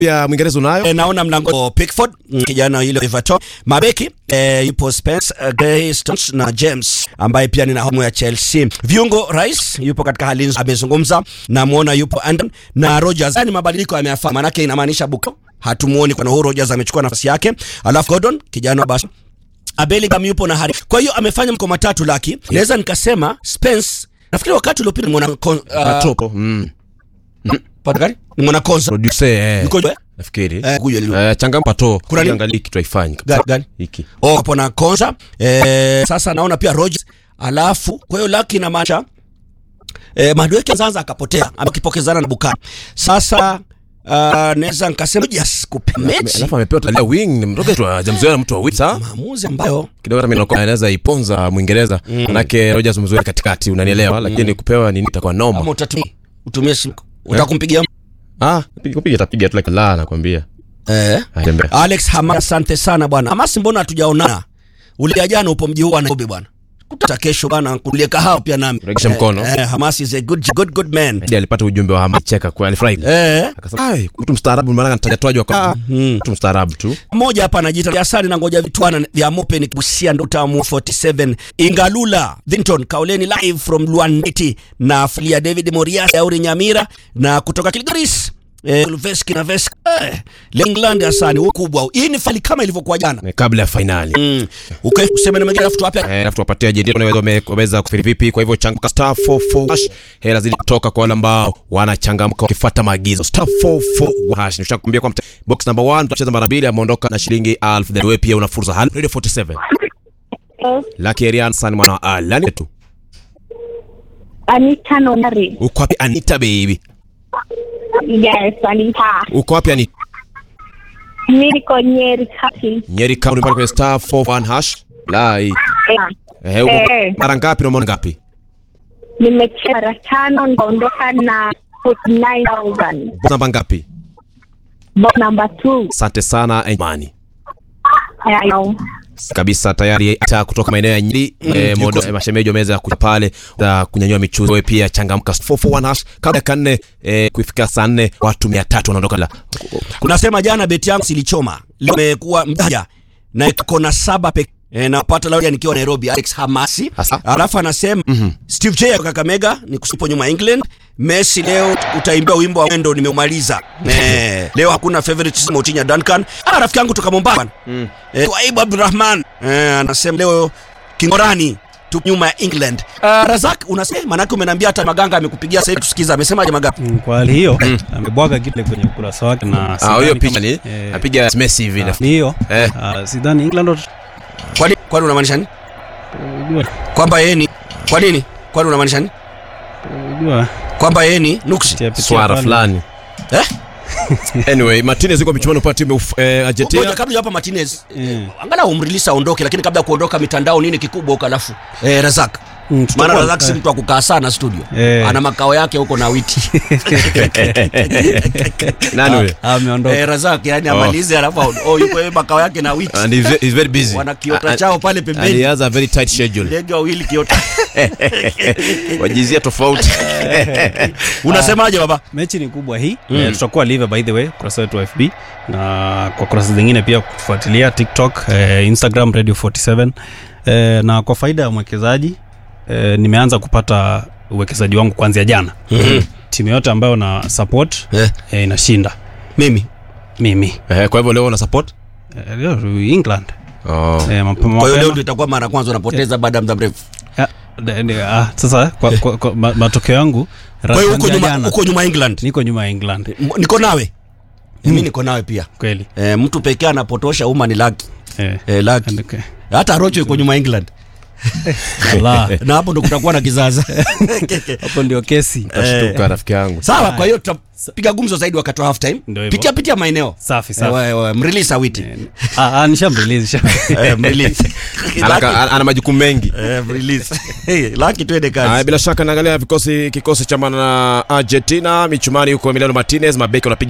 ya Mwingereza unayo? E, naona mlango Pickford mm, kijana ile Everton mabeki e, yupo Spence uh, Gray Stones na James ambaye pia ni nahodha ya Chelsea. Viungo Rice yupo katika hali nzuri, amezungumza na muona yupo Anderson na Rodgers. Yani mabadiliko yameyafanya, manake inamaanisha Bukayo hatumuoni kwa Nuhu Rodgers amechukua nafasi yake, alafu Gordon kijana wa Barca Bellingham yupo na Harry. Kwa hiyo amefanya mko matatu laki. Naweza nikasema Spence nafikiri wakati uliopita ni mwana kon, uh, Atopo. Mm. pata gani? Ni mwana konsa. Producer eh. Niko eh? Nafikiri. Eh, kuja lilo. Eh, changamka to. Kuna nini? Angalia kitu haifanyi. Gani, gani? Hiki. Oh, hapo na konsa. Eh, sasa naona pia Rodgers. Alafu kwa hiyo laki na macha eh, Madueke Zanza akapotea akipokezana na Bukayo. Sasa uh, naweza nikasema Rodgers kupe mechi. Alafu amepewa talia wing ni mtoke tu hajamzoea mtu wa wing. Sawa? Maamuzi ambayo Kidogo hata mimi nakuwa anaweza iponza Mwingereza. Manake Rodgers mzoea katikati unanielewa lakini kupewa nini itakuwa noma. kama utatumia utumie simu utakumpigia Ah, piga kupiga tapiga tu like la nakwambia. eh Atembea. Alex Hamas, asante sana bwana. Hamas, mbona hatujaonana? Ule ya jana upo mji huu wa Nairobi bwana. Kuta kesho bwana kulie kahawa pia nami. Regesha mkono. Eh, Hamas is a good good good man. Hadi alipata ujumbe wa Hamacheka kwa alifurahi. Eh, Akasema, "Ai, mtu mstaarabu maana anatajwa kwa mtu mstaarabu tu." mmoja hapa anajiita Asani na ngoja vitwana vya mope ni kusia ndo tamu 47 Ingalula Vinton Kauleni live from Luandeti na Fulia David Morias Auri Nyamira na kutoka Kilgoris eh, Veski na Veski eh, England Asani ukubwa hii ni fali kama ilivyokuwa jana Eh, Kabla ya finali. mm. ukae useme na mwingine alafu tuwape Eh, alafu tuwapatie ajenti wanaweza wame- wameweza kufiri vipi. Kwa hivyo changamka star 44 hash. Hela zili kutoka kwa wale ambao wanachangamka wakifuata maagizo. Star 44 hash. Nishakwambia kwamba box number 1 tutacheza mara mbili ameondoka na shilingi 1000. Then wewe pia una fursa. Halo Radio 47. Lucky Arian San mwana wa Alani tu. Anita Nonari. Uko wapi Anita baby? Yes, Anita. Uko wapi Anita? Mi niko Nyeri Kati. Nyeri County pale kwenye star 41 hash. Lai. Eh, uko Eh. mara ngapi na umeona ngapi? Nimecheza mara tano nikaondoka na 49,000. Box namba ngapi? Box number two. Asante sana Imani. I know. kabisa tayari hata kutoka maeneo ya Nyeri eh, modo eh, mashemeji wameweza kuja pale za kunyanyua michuzo. Wewe pia changamka 441 hash kabla ya kanne eh, kuifika saa nne watu 300 wanaondoka la kunasema jana beti yangu silichoma leo imekuwa mjaja na iko na saba pekee E, napata leo nikiwa Nairobi Alex Hamasi Asa. alafu anasema Steve J wa Kakamega ni kusipo nyuma England Messi leo utaimbia wimbo wa wendo nimeumaliza eh, leo hakuna favorite Motinya Duncan ah, rafiki yangu toka Mombasa mm. eh, Twaibu Abdurrahman eh, anasema leo Kingorani tu nyuma ya England uh, Razak unasema manake umeniambia hata Maganga amekupigia sasa hivi tusikiza amesemaje Magapi Mm, kwa hali hiyo amebwaga kile kwenye ukurasa wake na ah sidhani hiyo kama- picha ni eh, apiga Messi hivi na ni hiyo Eh. Ah, sidhani England wat- kwani kwani unamaanisha nini unajua kwamba yeye ni kwa nini kwani unamaanisha nini unajua kwamba yeye ni nuksi pitia- pitia swara pale. fulani eh? anyway Martinez yuko michuano kwa timu ya Uf- eh, Ngoja, Argentina kabla hapa Martinez Eh. angalau umrelease aondoke, lakini kabla ya kuondoka mitandao nini kikubwa huko, alafu eh, Razak Mm, tutakuwa- maana Razak si eh, mtu wa kukaa sana studio Eh. ana makao yake huko na witi nani huyo ah, ameondoka eh, Razak yani amalize, alafu aon- oh, yuko yeye makao yake na witi and he's ve- he's very busy wana kiota And- chao pale and he pembeni, has a very tight schedule ndege wawili kiota. wajizia tofauti Unasemaje baba? mechi ni kubwa hii eh, tutakuwa live by the way kurasa wetu wa fb na kwa kurasa zingine pia kufuatilia tiktok eh, instagram radio 47 eh, na kwa faida ya mwekezaji eh, nimeanza kupata uwekezaji wangu kuanzia jana timu yote ambayo na support Eh, eh, inashinda mimi mimi eh, kwa hivyo leo una support eh, leo england oh eh, mapema, kwa hiyo leo mapema. ndio itakuwa mara ya kwanza unapoteza baada ya muda mrefu. Ah, de- de- ah, sasa kwa, kwa, kwa, ma, matokeo yangu Kwa hiyo uko kuanzia nyuma, jana, uko nyuma England. niko nyuma ya england M- Niko nawe mimi niko nawe pia kweli eh, mtu pekee anapotosha umma ni Lucky eh, eh, Lucky andike. hata Rocho yuko nyuma England Ala, na hapo ndo kutakuwa na kizaza hapo ndio kesi tashtuka rafiki yangu sawa kwa hiyo tutapiga gumzo zaidi wakati wa half time Ndio hivyo. pitia pitia maeneo safi Eh, safi we- we- mrelease awiti Ah, ah, nishamrelease, nisha- Eh, mrelease. Ana- Lucky- ana ana majukumu mengi eh, mrelease. Hey, Lucky twende Haya, kazi bila shaka naangalia vikosi kikosi cha mana Argentina michumani huko Emiliano Martinez mabeki wanapiga